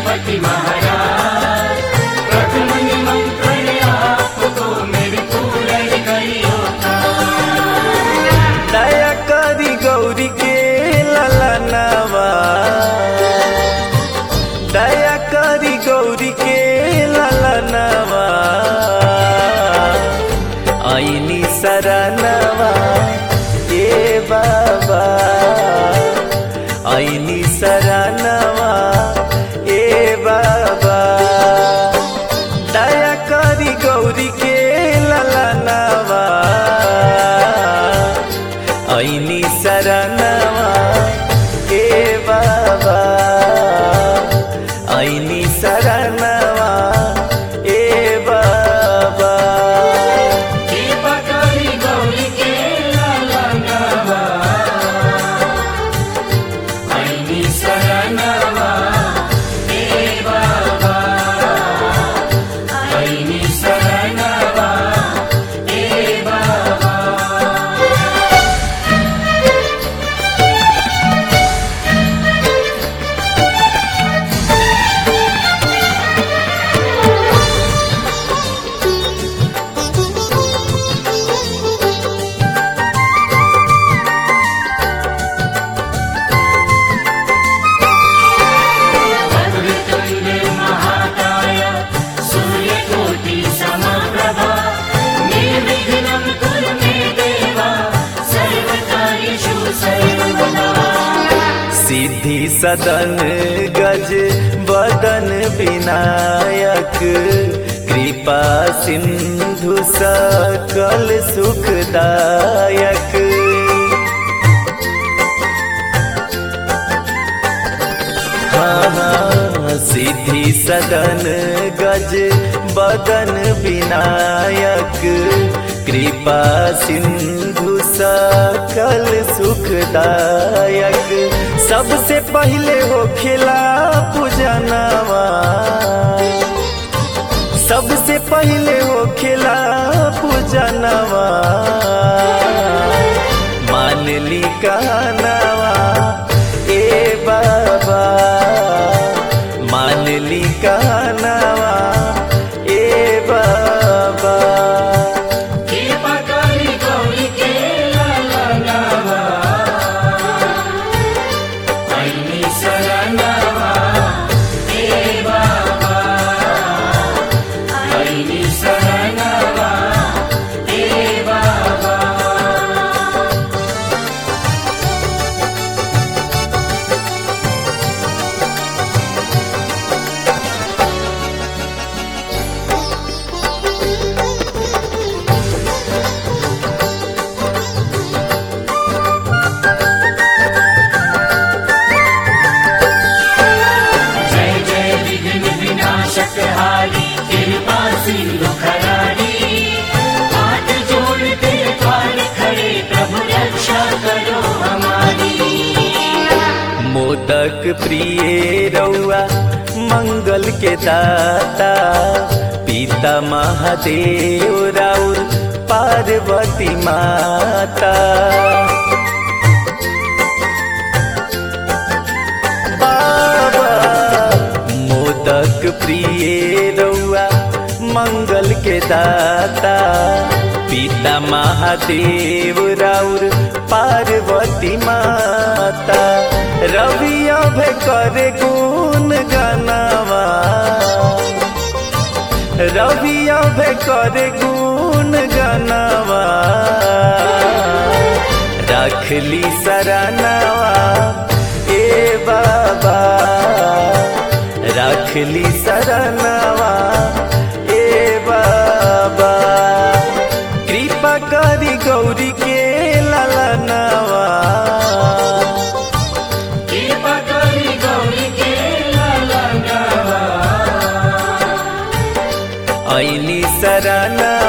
गणपति महाराज प्रथम निमंत्रण आपको मेरी पूर्ण करियो दया करी गौरी के ललनवा दया करी गौरी के ललनवा ऐनी शरणवा ए बाबा ऐनी शरणवा ए बाबा दया करी गौरी के ललनवा ऐनी शरणवा ए बाबा ऐनी शरणवा ए बाबा कृपा करी गौरी के लालनवा ऐनी शरणवा हे बाबा ऐनी शरणवा हे बाबा वक्रतुण्ड महाकाय सूर्यकोटि समप्रभा निर्विघ्नं कुरु मे देवा सर्वकार्येषु सर्वदा सिद्धि सदन गज बदन विनायक कृपा सिंधु सकल सुखदायक हाँ हाँ सिद्धि सदन गज बदन विनायक कृपा सिंधु सकल सुखदायक सबसे पहले हो खिला पूजनवा सबसे पहले हो खिला पूजनवा मान ली कहनवा ए बाबा मान ली कहनवा ए बाबा कृपा करी गौरी के लालनवा ऐनी शरणवा हे बाबा ऐनी शरणवा हे बाबा जय जय विघ्न विनाशक हारी कृपा सिंधु खरारी हाथ जोड़ते द्वार खड़े प्रभु रक्षा करो हमारी मोदक प्रिय रउआ मंगल के दाता पिता महादेव राउर पार्वती माता बाबा मोदक प्रिय रउआ मंगल के दाता पिता महादेव राउर पार्वती माता रवि अभय करे गुण गनावा रवि अभय करे गुण गनावा रखली सरनावा ए बाबा रखली सरनावा ए बाबा कृपा करी गौरी के ललनावा कृपा करी गौरी के लालनवा ऐनी सरनावा